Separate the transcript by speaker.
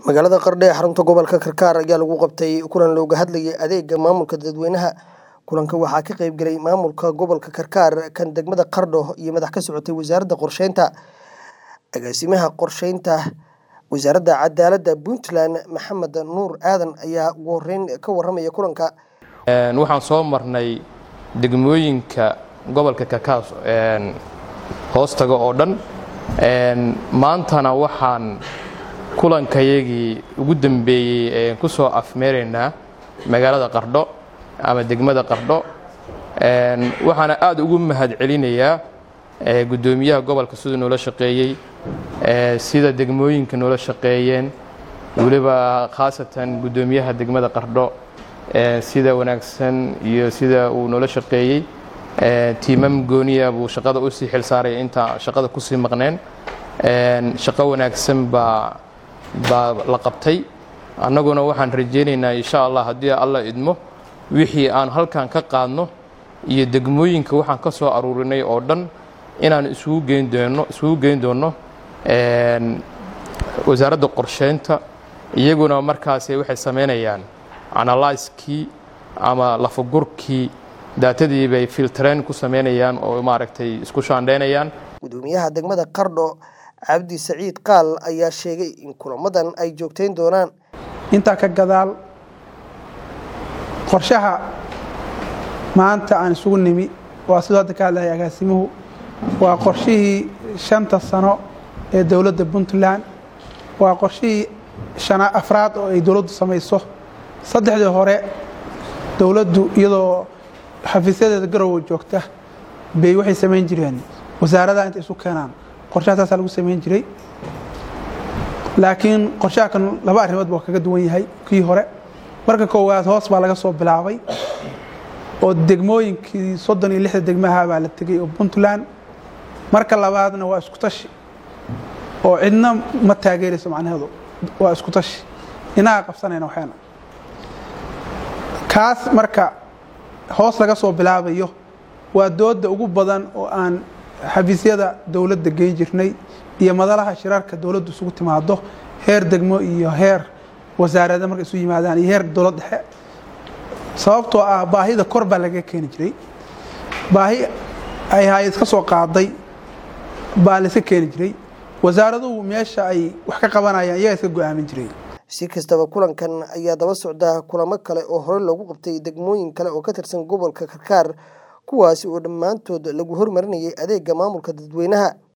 Speaker 1: magaalada qardho ee xarunta gobolka karkaar ayaa lagu qabtay kulan looga hadlayay adeega maamulka dadweynaha kulanka waxaa ka qayb galay maamulka gobolka karkaar kan degmada qardho iyo madax ka socotay wasaaradda qorsheynta agaasimaha qorsheynta wasaaradda cadaaladda puntland maxamed nuur aadan ayaa ugu horeyn ka waramaya kulanka
Speaker 2: waxaan soo marnay degmooyinka gobolka karkaar hoostaga oo dhan maantana waxaan kulankayagii ugu dambeeyey ku soo afmeeraynaa magaalada qardho ama degmada qardho waxaana aad ugu mahad celinayaa guddoomiyaha gobolka siduu noola shaqeeyey sida degmooyinka noola shaqeeyeen weliba khaasatan guddoomiyaha degmada qardho sida wanaagsan iyo sida uu noola shaqeeyey tiimam gooniya buu shaqada u sii xilsaaraya intaan shaqada kusii maqneen shaqo wanaagsan baa baa la qabtay annaguna waxaan rajaynaynaa insha allah haddii alla idmo wixii aan halkan ka qaadno iyo degmooyinka waxaan ka soo aruurinay oo dhan inaan isugu geyn doono isugu geyn doonno wasaaradda qorsheynta iyaguna markaasi waxay samaynayaan analyskii ama lafagurkii daatadii bay filtreyn ku samaynayaan oo maaragtay isku shaandheynayaan
Speaker 1: gudoomiyaha degmada qardho cabdi saciid qaal ayaa sheegay in kulamadan ay joogteyn doonaan
Speaker 3: intaa ka gadaal qorshaha maanta aan isugu nimi waa sidoo hadda ka hadlaya agaasimuhu waa qorshihii shanta sano ee dowladda puntland waa qorshihii shana afraad oo ay dowladdu samayso saddexdii hore dowladdu iyadoo xafiisyadeeda garowe joogta bay waxay samayn jireen wasaaradaha intay isu keenaan qorshaha taasaa lagu samayn jiray laakiin qorshaha kan laba arrimood baa kaga duwan yahay kii hore marka koowaad hoos baa laga soo bilaabay oo degmooyinkii soddon iyo lixda degmaha baa la tegey oo puntland marka labaadna waa isku tashi oo cidna ma taageerayso macnaheedu waa isku tashi inaga qabsanayna waxayna kaas marka hoos laga soo bilaabayo waa dooda ugu badan oo aan xafiisyada dowladda geyn jirnay iyo madalaha shirarka dowladdu isugu timaado heer degmo iyo heer wasaarada markay isu yimaadaan iyo heer dowlad dhexe sababtoo ah baahida kor baa laga keeni jiray baahi ay hay-ad ka soo qaaday baa layska keeni jiray wasaaraduhu meesha ay wax ka qabanayaan iyaga iska go-aamin jiray
Speaker 1: si kastaba kulankan ayaa daba socda kulamo kale oo hore loogu qabtay degmooyin kale oo ka tirsan gobolka karkaar kuwaasi oo dhammaantood lagu hormarinayay adeega maamulka dadweynaha